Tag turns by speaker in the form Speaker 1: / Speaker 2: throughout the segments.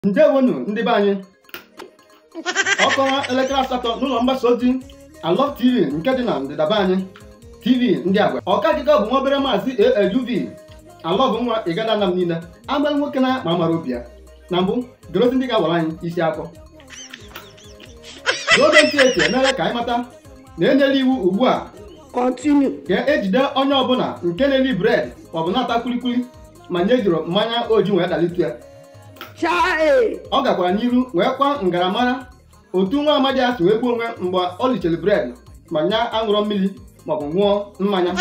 Speaker 1: ndewonu ndị be anyị ọkọwa elekere asatọ n'ụlọ mgbasa ozi Alọf TV nke dị na ndịda be anyị TV ndị agwa ọka akụkọ bụ nwa obere maazị ALUV Alọf nwa ịgada nam niile amaghị nwoke na ma mara obi ya na mbụ gerozi ndị ga-awara anyị isi akọ n'oge ntị eti emere ka anyị mata na enyela iwu ugbu a
Speaker 2: Continue.
Speaker 1: ka ejide onye ọbụla nke na-eri bred maọbụ na-ata kulikuli ma nye jụrụ mmanya oji wee dalitu ya
Speaker 2: Chai.
Speaker 1: ọ gakwara n'iru wee kwa ngaramara otu nwa amadi a si wee gbuo onwe mgbe ọ lichiri bred ma nya aṅụrọ mmiri maọbụ ṅụọ mmanya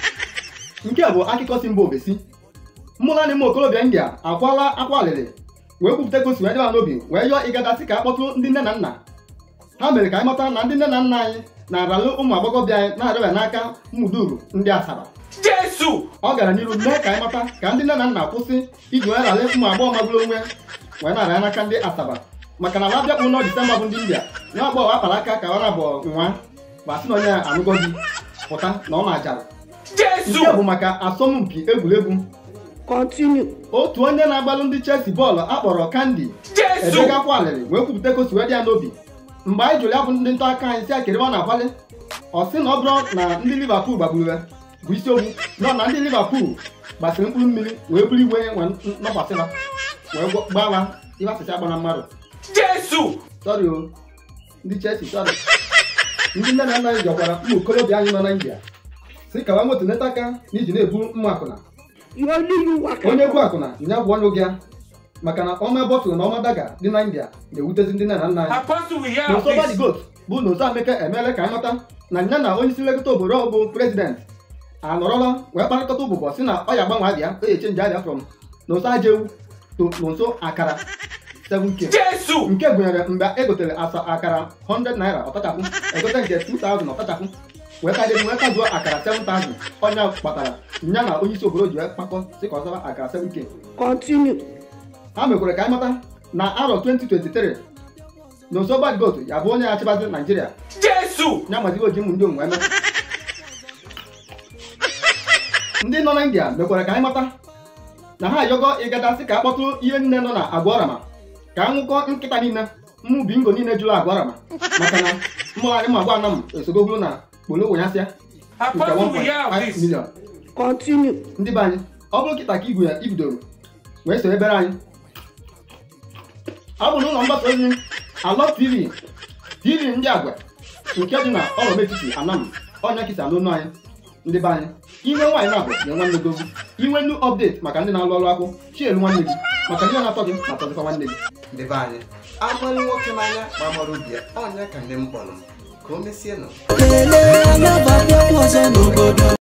Speaker 1: nke a bụ akụkọ si mba ofesi mmụna n'ime okorobịa india akwala akwa alịrị wee kwupụta gosi wee dịba n'obi wee yọọ ịgadasị ka akpọtụ ndị nne na nna ha mere ka anyị mata na ndị nne na nna anyị na-aralụ ụmụ agbọghọbịa anyị na-arịọbịa n'aka mmụduru ndị asaba
Speaker 3: Jésù!
Speaker 1: ọ gara n'iru mee ka anyị mata ka ndị nne na nna kwụsị iji wee ralị ụmụ agbọghọ magburu onwe wee na-arịa n'aka ndị asaba maka na ala bịakpụ n'ọ disemba bụ ndị india nwa agbọghọ akpara aka ka ọ na-abụ nwa ma sị na onye anụgo di pụta na ọ na-ajara nke bụ
Speaker 3: Jésù!
Speaker 1: maka asọmpi egwuregwu
Speaker 2: Continue.
Speaker 1: otu onye na-agbalụ ndị chelsea bọọlụ akpọrọ kandi
Speaker 3: Jésù!
Speaker 1: edegakwa alịrị wee kwupụta ka o si wee dị ya n'obi mgbe anyị jụrụ ya bụ ndị nta aka anyị si akịrị ọ na-akwali ọ sị na ọ bụrụ na ndị liverpool gbagburu ya bụ isiokwu nọ na ndị liverpool gbasiri mkpụrụ mmiri wee buru igwe wee nọkwasịra wee gwa- gbaa ihe asịcha gbara mmadụ
Speaker 3: Jésù!
Speaker 1: sọrị o ndị chelsea sọrị ndị nne na nna anyị jọkwara ụmụ okorobịa anyị nọ na india si ka wa moto neta aka n'iji na-ebu mma akwụna
Speaker 2: You only you waka.
Speaker 1: onye bụ akwụna ya bụ onye ụgị ya maka na ọma bọtụlụ na ọma daga dị na india na-ewutezi ndị nne na nna anyị
Speaker 3: Apostle, we hear
Speaker 1: n'ụsọ
Speaker 3: of
Speaker 1: badi
Speaker 3: this.
Speaker 1: got bụ na ụsọ ameka emeela ka anyị mata na ya na onye isi nlekọta obodo ọ bụ prezident anọrọla wee kparịkọta ụbụbọ si na ọ ya gbanwe abịa o eche nje abịa from na ụsọ aja ewu to n'ụsọ akara 7k
Speaker 3: Jésù!
Speaker 1: nke gụnyere mgbe e gotere asa akara 100 naira ọtachapụ egote nke 2000 ọtachapụ wee kadị wee kazuo akara 7000 ọnya kpatara ya na onye isi obodo ji wee kpakọ si ka ọ zaba akara 7k
Speaker 2: Continue.
Speaker 1: ha mekwara ka anyị mata na arọ 2023 na ụsọ bad got ya bụ onye na-achịbazi naijiria
Speaker 3: Jésù!
Speaker 1: ya mazigo ji ụmụ ndị onwe eme ndị nọ na india mekwara ka anyị mata na ha ayọgọ ịgadasị ka akpọtụ ihe nne nọ na agwarama ka a nwụkọ nkịta niile mmụ bingo niile jụrụ agwarama maka na mmụgharị ụmụ agwa anam esogogoro na kpolo ụnyasịa nke
Speaker 3: Apostle, we hear of
Speaker 1: 1.5
Speaker 3: this.
Speaker 1: million
Speaker 2: Continue.
Speaker 1: ndị be anyị ọ bụrụ kịta ka igwe ya ibidoro wee so ebere anyị ọ bụ n'ụlọ mgbasa ozi Alọf TV TV ndị agwa nke dị na ọlọm etiti anam ọnya kịta n'onu anyị ndị be anyị inwe nwaanyị na-abụ nye nwanne gị ozi inwe nnu ọpdeti maka ndị na-alụ ọrụ akwụ chielu nwanne gị maka ihe na-atọ gị na-atọzikwa nwanne gị
Speaker 4: ndị be anyị amalụ nwoke n'anya ma mara obi ya ọnya ka nne m kpọrọ m ka o mesie nụ
Speaker 5: lelee anabata ọzọ n'obodo